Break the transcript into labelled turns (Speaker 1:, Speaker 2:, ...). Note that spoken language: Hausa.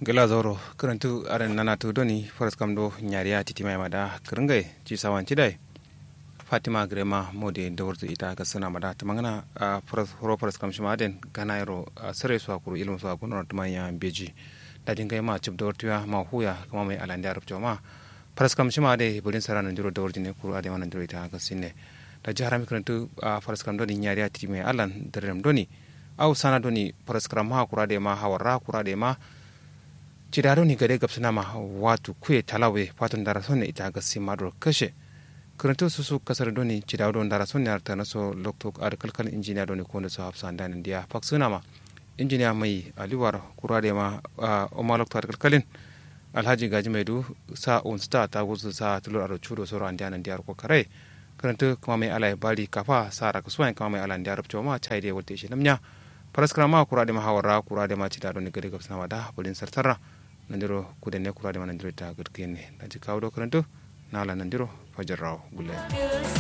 Speaker 1: gela zoro karantu aren nana to doni faras kam do nyariya titi mai mada kringai ci sawan tidai fatima grema mode dawrtu ita ga sana mada tamangana faras horo faras kam shima den ganairo sare su akuru ilmu su akuru na ya beji da dinga ma chip dawrtu ya ma huya kama mai alanda arab ma faras kam shima de bulin sarana ndiro dawrtu ne kuru ade wannan ndiro ita ga sinne da jihar mi karantu faras kam doni nyariya titi mai alan darem doni au sana doni faras kam ha kura de ma hawara kura de ma cidaro ni gade gabsana ma watu kuye talawe fatun dara sonne ita ga simadro kashe kuranto susu kasar doni cidaro don dara sonne arta naso lokto ar kalkal injiniya doni ko so hafsa dan dia faksuna ma injiniya mai aliwar kurade ma o ma lokto ar kalkalin alhaji gaji mai du sa on sta ta gusu sa tulur aro chudo soro an dianan diar ko kare kuranto kuma mai alai bali kafa sara kasuwan kuma mai alan diar ma chai de wolte shi namnya paraskara ma kurade ma hawara kurade ma cidaro ni gade gabsana ma da bulin sartara nandiro kudenne kurade ma nandiro ta gudkene daji kawdo karanto nala nandiro fajarraw gulle